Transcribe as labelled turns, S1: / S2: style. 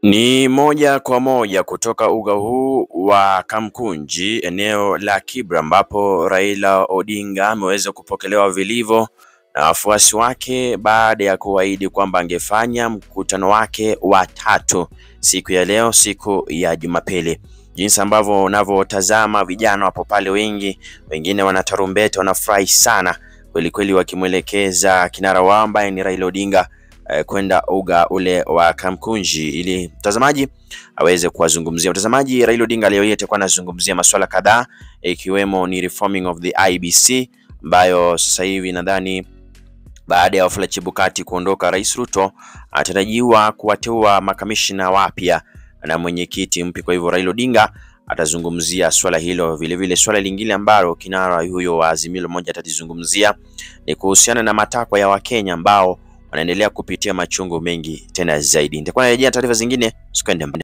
S1: Ni moja kwa moja kutoka uga huu wa Kamkunji eneo la Kibra ambapo Raila Odinga ameweza kupokelewa vilivyo na wafuasi wake baada ya kuahidi kwamba angefanya mkutano wake wa tatu siku ya leo, siku ya Jumapili. Jinsi ambavyo unavyotazama vijana wapo pale wengi, wengine wanatarumbeta, wanafurahi sana kweli kweli, wakimwelekeza kinara wao ambaye ni Raila Odinga eh, kwenda uga ule wa Kamkunji ili mtazamaji aweze kuwazungumzia. Mtazamaji, Raila Odinga leo hii atakuwa anazungumzia masuala kadhaa ikiwemo ni reforming of the IBC ambayo sasa hivi nadhani baada ya Wafula Chebukati kuondoka, Rais Ruto anatarajiwa kuwateua makamishina wapya na mwenyekiti mpya. Kwa hivyo Raila Odinga atazungumzia swala hilo. Vilevile swala lingine ambalo kinara huyo wa Azimio la Umoja atalizungumzia ni kuhusiana na matakwa ya Wakenya ambao wanaendelea kupitia machungu mengi tena zaidi. Nitakuwa narejea taarifa zingine, usikende mbali.